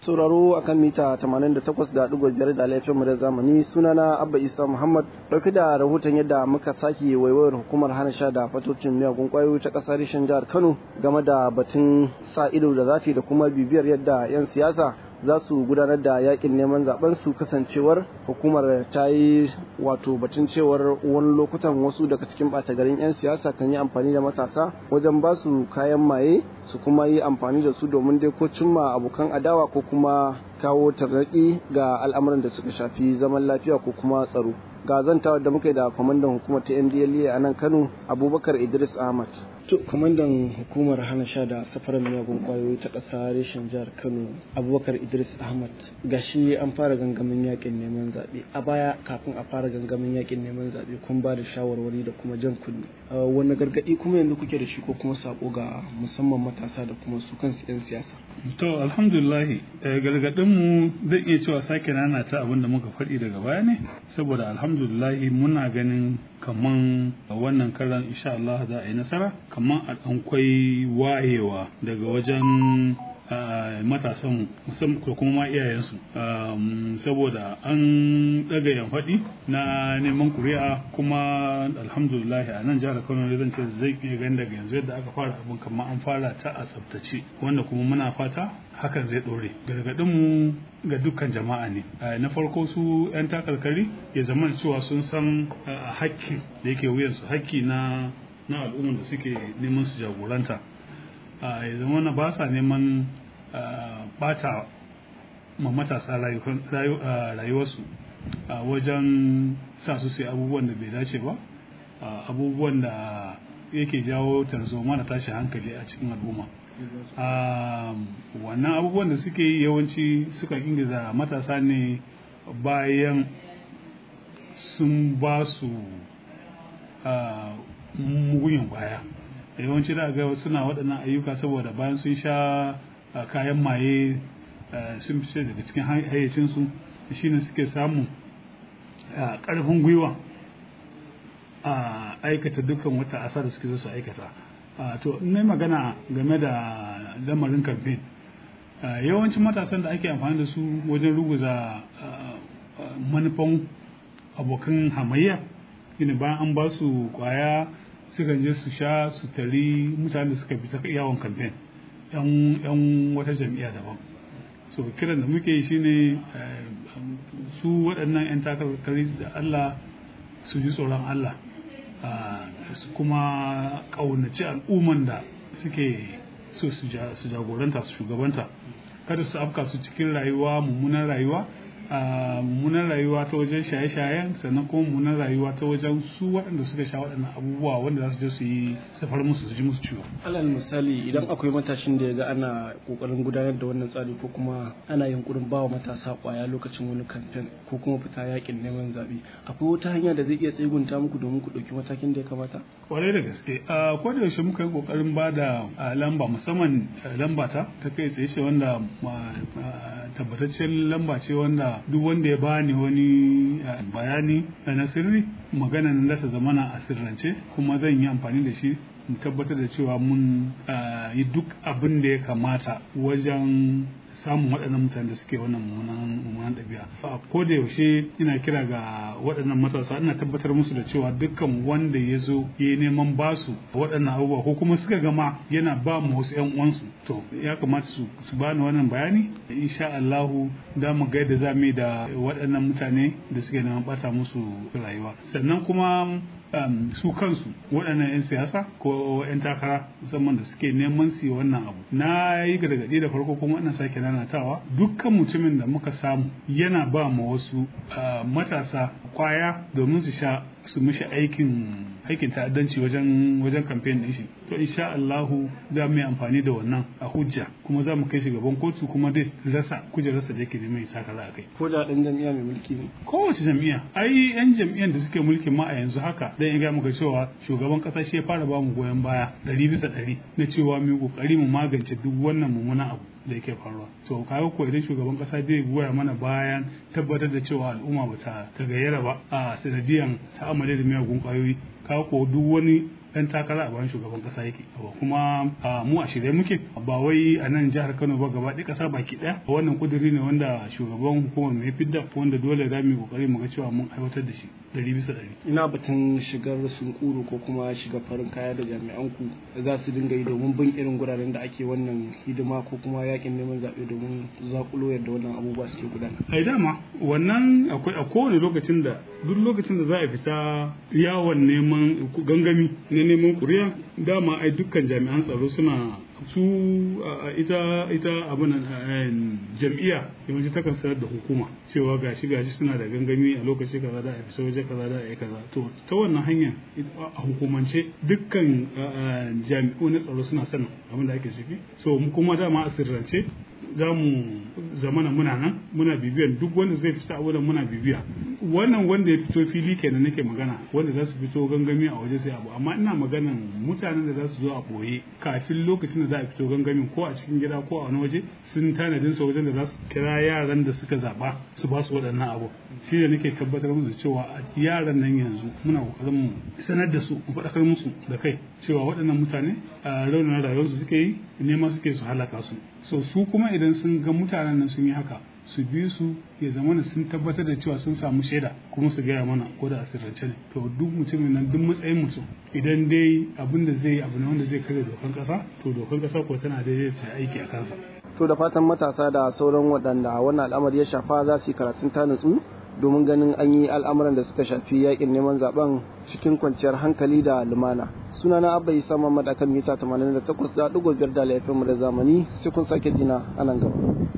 sauraro akan mita 88.5 da laifin mu da zamani sunana abba isa muhammad dauke da rahoton yadda muka sake waiwayar hukumar hana sha da fatocin miyagun kwayoyi ta kasar rishin jihar kano game da batun sa ido da zati da kuma bibiyar yadda 'yan siyasa za su gudanar da yakin neman zaben su kasancewar hukumar ta yi wato batun cewar wani lokutan wasu daga cikin ɓata garin 'yan siyasa kan yi amfani da matasa wajen ba su kayan maye su kuma yi amfani da su domin dai ko cimma abokan adawa ko kuma kawo tarnaƙi ga al'amuran da suka shafi zaman lafiya ko kuma tsaro ga zantawa da muka yi da kwamandan hukumar ta ndla a nan kano abubakar idris ahmad to kwamandan hukumar hana sha da safarar miyagun kwayoyi ta ƙasa reshen jihar kano abubakar idris ahmad gashi an fara gangamin yakin neman zaɓe a baya kafin a fara gangamin yakin neman zaɓe kun ba da shawarwari da kuma jan kunne wani gargaɗi kuma yanzu kuke da shi ko kuma sako ga musamman matasa da kuma su kansu 'yan siyasa to alhamdulillah gargaɗin mu zan iya cewa sake nana ta abin da muka faɗi daga baya ne saboda alhamdulillah muna ganin kaman wannan karan insha Allah za a yi nasara kaman a ɗankwai wayewa daga wajen matasan musamman ko kuma ma iyayensu saboda an ɗaga yan faɗi na neman kuri'a kuma alhamdulillah a nan jihar kano zan ce zai iya gani daga yanzu yadda aka fara abin kamar an fara ta a tsaftace wanda kuma muna fata hakan zai ɗore gargaɗinmu ga dukkan jama'a ne na farko su 'yan takarkari ya zama cewa sun san hakki da yake wuyansu hakki na na al'ummar da suke neman su jagoranta ya zama na ba sa neman bata ma matasa rayuwarsu wajen sa su sai abubuwan da bai dace ba abubuwan da yake jawo tarzoma da tashi hankali a cikin al'umma wannan abubuwan da suke yi yawanci sukan ingiza matasa ne bayan sun ba su mugunyan kwaya yawanci da ga suna waɗannan ayyuka saboda bayan sun sha kayan maye sun fice daga cikin hayyacinsu shine suke samun ƙarfin gwiwa a aikata dukkan wata asa da suke su aikata to ne magana game da lamarin kamfen yawancin matasan da ake amfani da su wajen ruguza manufan abokan hamayya shine bayan an ba su kwaya sukan je su sha su tari mutanen da suka fita yawon kamfen yan wata jam'iyya daban so kiran da muke shine su waɗannan 'yan takarkari da allah su ji tsoron allah su kuma ƙaunaci al'umman da suke so su jagoranta su shugabanta kada su afka su cikin rayuwa mummunan rayuwa a mummunan rayuwa ta wajen shaye-shayen sannan kuma mummunan rayuwa ta wajen su waɗanda suka sha waɗannan abubuwa wanda za su je su yi safar musu su ji musu ciwo. alal misali idan akwai matashin da ya ga ana kokarin gudanar da wannan tsari ko kuma ana yunkurin bawa matasa kwaya lokacin wani kamfen ko kuma fita yakin neman zaɓe akwai wata hanya da zai iya tsegunta muku domin ku ɗauki matakin da ya kamata. kwarai da gaske a ko da yaushe muka yi kokarin ba da lamba musamman lamba ta ta kai tsaye ce wanda tabbataccen lamba ce wanda duk wanda ya bani wani bayani na sirri magana nan da ta zamana a sirrance kuma zan yi amfani da shi in tabbatar da cewa mun yi duk abin da ya kamata wajen samun waɗannan mutane da suke wannan mummunan ɗabi'a a ko da yaushe ina kira ga waɗannan matasa ina tabbatar musu da cewa dukkan wanda ya zo ya yi neman basu waɗannan abubuwa ko kuma suka gama yana ba mu wasu ƴan uwansu to ya kamata su su bani wannan bayani insha Allahu da mu ga yadda za mu yi da waɗannan mutane da suke neman bata musu rayuwa sannan kuma um, su kansu waɗannan 'yan siyasa ko 'yan takara musamman da suke neman su wannan abu na yi gargaɗi da farko kuma ina sake nanatawa dukkan mutumin da muka samu yana ba ma wasu uh, matasa kwaya domin su sha su mishi aikin aikin ta'addanci wajen wajen kamfen din shi to insha Allahu za mu yi amfani da wannan a hujja kuma za mu kai shi gaban kotu kuma dai rasa kujerarsa da yake neman takara a kai ko da ɗan jam'iyya mai mulki ne kowace jam'iyya ai yan jam'iyyar da suke mulkin ma a yanzu haka dan ya ga muka cewa shugaban kasa shi ya fara ba mu goyon baya ɗari bisa ɗari na cewa mu kokari mu magance duk wannan mummunan abu da yake faruwa to kaga ko idan shugaban kasa zai goya mana bayan tabbatar da cewa al'umma ba ta gayyara ba a sanadiyan ta'amali da miyagun kwayoyi kaga ko duk wani ɗan takara a bayan shugaban ƙasa yake kuma mu a shirye muke ba wai a nan jihar Kano ba gaba ɗaya ƙasa baki ɗaya wannan kuduri ne wanda shugaban hukumar mai fidda wanda dole za mu yi kokari mu ga cewa mun aiwatar da shi ɗari bisa ɗari. ina batun shigar sunkuru ko kuma shiga farin kaya da jami'an ku za su dinga yi domin bin irin guraren da ake wannan hidima ko kuma yakin neman zaɓe domin zakulo yadda wannan abubuwa suke gudana. ai dama wannan akwai a kowane lokacin da duk lokacin da za a fita yawon neman gangami na neman kuriya dama ai dukkan jami'an tsaro suna su ita ita abin jam'iyya yawanci takan sanar da hukuma cewa gashi gashi suna da gangami a lokaci kaza da a fita waje kaza da a yi kaza to ta wannan hanyar a hukumance dukkan jami'u na tsaro suna sanin abin da ake ciki so mu kuma dama a sirrance za mu zamana muna nan muna bibiyan duk wanda zai fita a wurin muna bibiya wannan wanda ya fito fili kenan nake magana wanda za su fito gangami a waje sai abu amma ina maganan mutanen da za su zo a boye kafin lokacin da za a fito gangamin ko a cikin gida ko a wani waje sun tanadin su wajen da za su kira yaran da suka zaba su ba su waɗannan abu shi da nake tabbatar musu cewa yaran nan yanzu muna kokarin mu sanar da su mu faɗakar musu da kai cewa waɗannan mutane a raunin rayuwarsu suke yi nema suke su halaka su so su kuma idan sun ga mutanen nan sun yi haka su bi su ya zama sun tabbatar da cewa sun samu shaida kuma su gaya mana ko da asirrance ne to duk mutumin nan duk matsayin mutum idan dai abin da zai abu ne wanda zai karya dokan kasa to dokan kasa ko tana daidai ta aiki a kansa to da fatan matasa da sauran waɗanda wannan al'amari ya shafa za su yi karatun ta nutsu domin ganin an yi al'amuran da suka shafi yakin neman zaben cikin kwanciyar hankali da lumana sunana abba isa mamad akan mita 88.5 da laifin mu da zamani sai kun sake jina a nan gaba